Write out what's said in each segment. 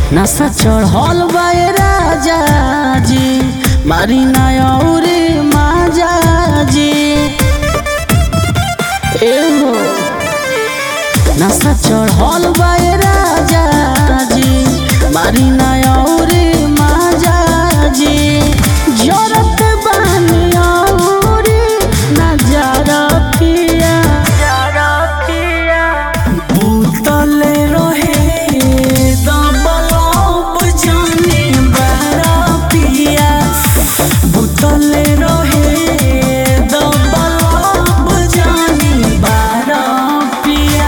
नशा चढ़ल बाए राजा जी मारी ना औरे माजा जी एहो नशा चढ़ल बाए राजा जी मारी ना औरे माजा जी जरत बानी औरे नजारा पिया भूतले रहे दबलब जाने बारा पिया भूतले रहे दबलब जाने बारा पिया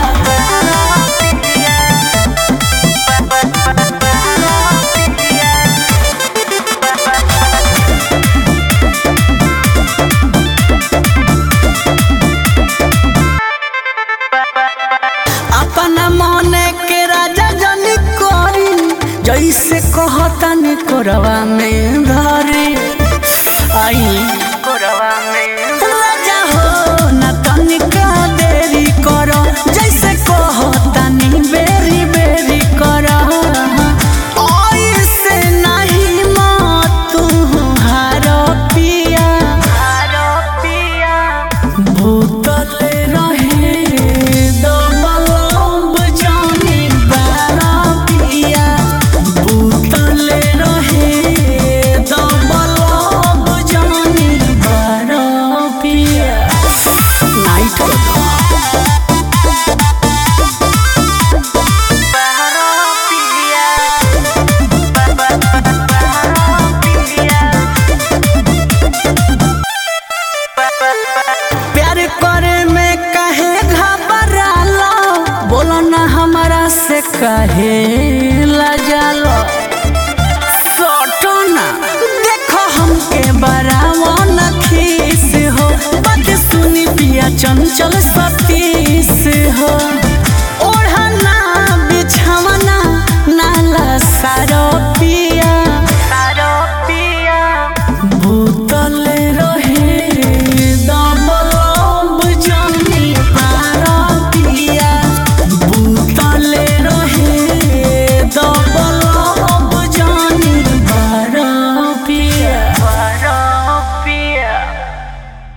अपना मने के राजा जनी करी जैसे कहतन कोरवा में धरी आई कोरवा में राजा हो न तनिका देरी करो जैसे कहतनी बेरी बेरी करो ऐसे नहीं मत तू हारो पिया हारो पिया भूतले रहे दबलब जाने बारा पिया भूतले रहे दबलब जाने बारा पिया नाइट प्यार करे में कहे घबरालो बोलो ना हमारा से कहे लजालो सोटो ना देखो हमके बरावो न खीस हो बात सुनी पिया चंचल सतीस हो